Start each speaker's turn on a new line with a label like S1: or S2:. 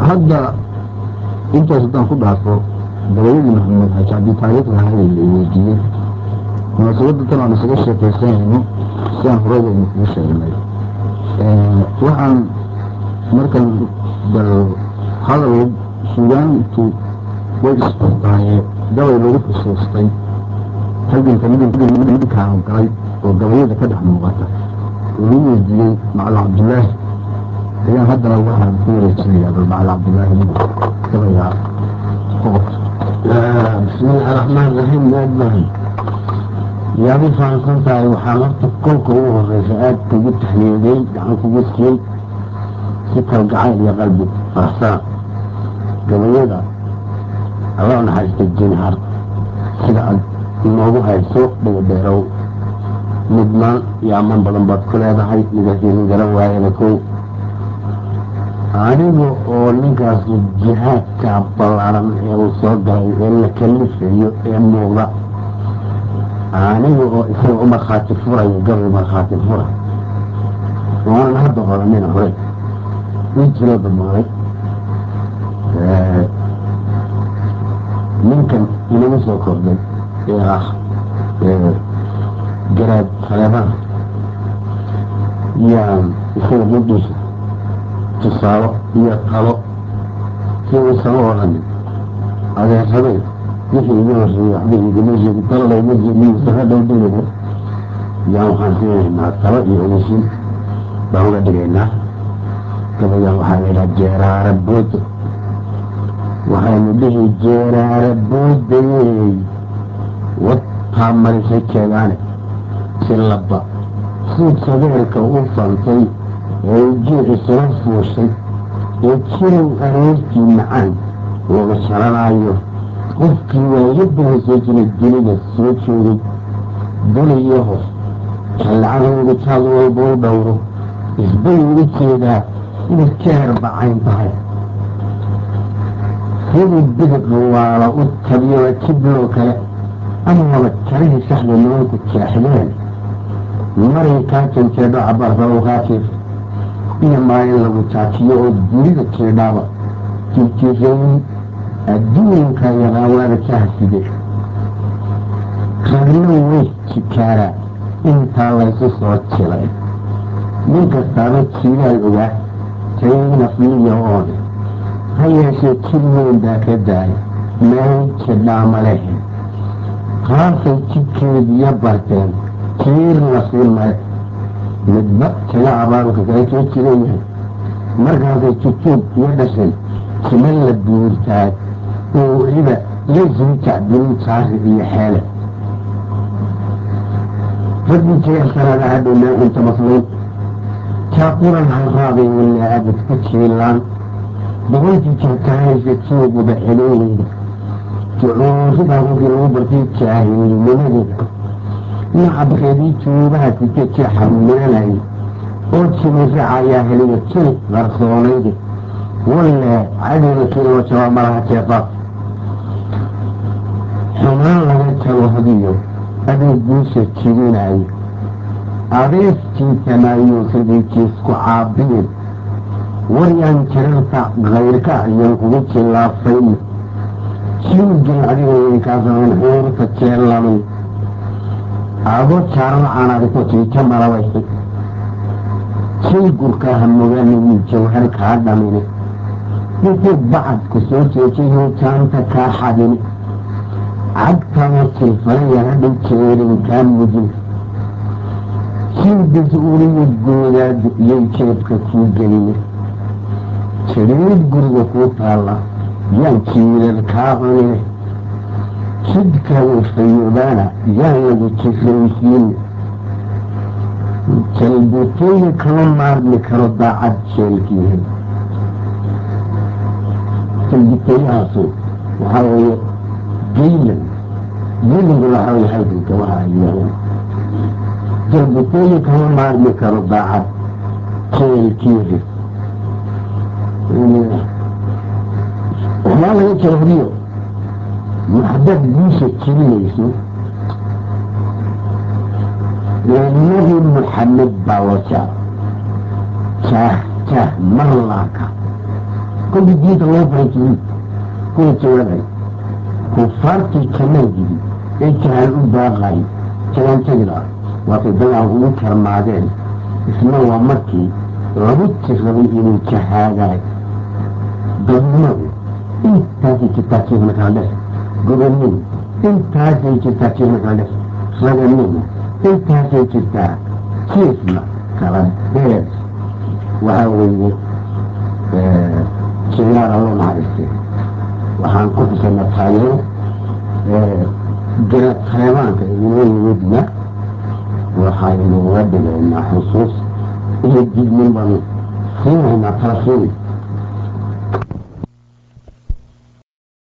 S1: hadda intaas haddaan ku dhaafo gabayadii maxamed xaaji cabdi taariikhda ahayd la weydiiyey munaasabadda tan aan isaga sheekaysanayno si aan horeyba idin kugu sheegnay waxaan markan bal hadal suugaantu way isbartaaye gabay lagu xusuustay halganka midinkaan galay oo gabayada ka dhex muuqata lagu weydiiyey macalin cabdulaahi ayaan haddana waxaan ku wareejinayaa bal macalin cabdulaahi mid gabayga qoqobka
S2: bismillahi raxmaan raxiim aadbahay yaad u fahamsan tahay waxaan horta kolka ugu horeysa aada kugu taxliiday gacan kugu siiyey si kalgacayl iyo qalbi faraxsana gabayada alla naxariista jinhar sida aad inoogu hayso dhagadheerow mudnaan iyo ammaan badan baad ku leedahay nidaasiin garan waayada kow aniga oo ninkaas jihaadka ballaaran ee uu soo galay ee la kalifayo ee muuqda aniga oo isaga u markhaati furayo gabay markhaati fura waanan hadda oranina hore ii jiroo damaaday ninkan inagu soo kordhay ee ah garaad saleebana yaan isaga mudhiisa tusaalo iyo talo si uusama odhanin adeersaday wixii iga horreeyey waxba igama sheegi talo layma jeedinaysa dhow dhigaya yaan waxaan siinaynaa talo iyo ogeysiin baan uga dhigaynaa gabayaan waxaa la yidhaha jeeraara boodo waxaynu dhihi jeeraara boodayey wataa marisay jeegaane si laba sii sadeerka u fantay ee ujiici sula fuushay ee jirow aroortii macaan looga sharanaayo qofkii waayadana soo jiray dunida soo joogay duniyo hoos jallacadooda jaad walba u dhowro isbay uga jeedaa inay jeer bacayn tahay sidii bidiq waala u tabiyo jibloo kale amaba jarihii saxda nimanku jeexdeen maray kaa janjeedho cabaarba u qaajiif iyo maalin lagu jaajiyo oo dunida jeedhaaba jirjirayn adduunka yaqaawaada jahside ragna way jikaaraa intaa laysu soo jilay nin kastaaba jiilaal ogaa tayna fiiyo oone ha yeeshee jir weyn baa ka daaya meel jidhaama lehe qaasay jidkeediyo barteen jiirna sii male midba kaga abaanka kala soo jiran yahay markaasay jujuub iyo dhashay jima la buurtaay oo weliba iyo zuujacdinin jaari iyo xeele raggii jeersanada hadhow meel inta maslayn jaaquran halraabay walaa abad ku jiilaan boqolkii jeerkahaysa jooguba xelooyeyda jucuuridaa markii lagu bartay jaahilnimadeeda nacabkeedii juubaha sike jeexa mulanayay oo jimiraca ayaa heliya jil qarsoonayde walle cadowga kiiloo jaba malaha jeefaaf xumaan laga jabo hadiyo aduu guusha jibinayo adeeskiisamaayo sidii jiisku caabiyin waryaan jirarta kayrka ayaan kugu jilaafayna jiwgin adigay kaa samayn xuurta jeelamay ado jaaran caanaadiko jiija malabaysay jay gurka hamogaanagii jawhar kaa dhamine intuu bacadku soo jeejayoo jaanta kaa xadine cagtama silfalaya hadhow jeerin kaa mujin jilbis uliyo goodaadu iyay jeebka kuu geline jiriid guriga kuu taalla yaan jiilal kaa cunine jidka wafayoobaana yaan lagu jiraysiine jalbutooyi kama maarmi karo daacad jeelkiihi jalbutooyahaasu waxaa weeye geylan geylanku waxaa weye halganka waxa ay yihaahdeen jalbutooyi kama maarmi karo daacad jeelkiihi waxbaa laga jawriyo maxdad guusha jirinayso nabi maxamed baa waja jaah jaah marlaaka kolkii diinta loo baray jirin kuwa jawaabay kufaartii kamay jiri ee jahaan u baaqay jagaan tagida waatay dagaan ugu karmaadeen isna waa markii lagu tirrabay inuu jahaadaay dadnimadu intaasay jirtaa kiifna kala dhex gobonnadu intaasay jirtaa kiifna kala dhex raganadu intaasay jirtaa kiifna kala dheer waxaa weeye jiyaara loo naxariistay waxaan ku xusana taageero jira taleebaanka inoo yimidna waxaynu uga dhigaynaa xusuus iyo dignin baanu siinaynaa tala siini